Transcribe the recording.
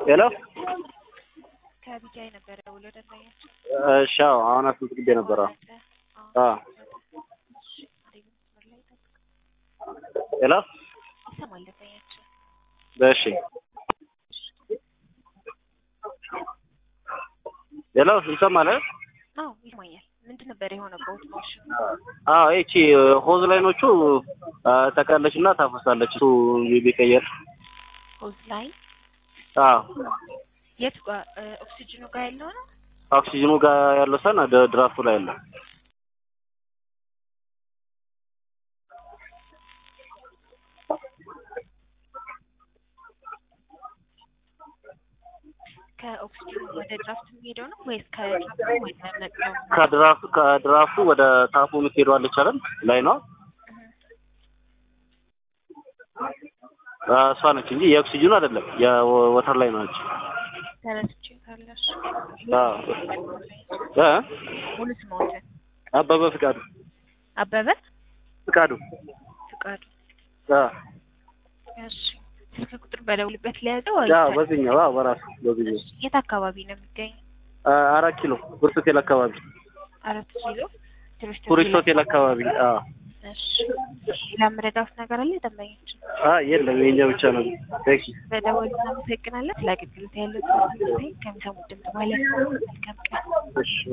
ሄሎ ከቢጃይ ነበረ ውሎ ደንበኛችን እሺ አዎ አሁን አስመዝግቤ ነበረ አዎ ሄሎ ይሰማል ደንበኛችን እሺ ሄሎ ይሰማል እ? አዎ ይሰማኛል ምንድን ነበር የሆነበት ማሽኑ አዎ ይቺ ሆዝ ላይኖቹ ተቀለች እና ታፈሳለች እሱ ቢቀየር ሆዝ ላይ አዎ የት ጋ እ፣ ኦክሲጅኑ ጋር ያለው ነው ኦክሲጅኑ ጋር ያለው ሰን ድ- ድራፍቱ ላይ አለ ከኦክሲጅኑ ወደ ድራፍት የሚሄደው ነው ወይስ ከድራፍቱ ወደ መቅደው ከድራፍቱ ከድራፍቱ ወደ ታፑ የምትሄደው አለች አይደል ላይ ነው እሷ ነች እንጂ የኦክሲጅኑ አይደለም የወተር ላይ ነች ተረስቼ ካለሽ አዎ እ ሙሉ ስሞትን አበበ ፍቃዱ አበበ ፍቃዱ ፍቃዱ አ እሺ ስልክ ቁጥር በደውልበት ሊያዘው ያው በዚህኛው አዎ በራሱ በዚህኛው የት አካባቢ ነው የሚገኘው አ፣ አራት ኪሎ ጉርስ ሆቴል አካባቢ አራት ኪሎ ቱሪስት ቱሪስት ሆቴል አካባቢ አዎ እሺ ሌላ መረዳት ነገር አለ ደንበኞች አ የለም የኛ ብቻ ነው ቴንክ በደወል እናመሰግናለን ስለ አገልግሎት ያለው ከሚሰሙት ድምጽ በኋላ መልካም ቀን እሺ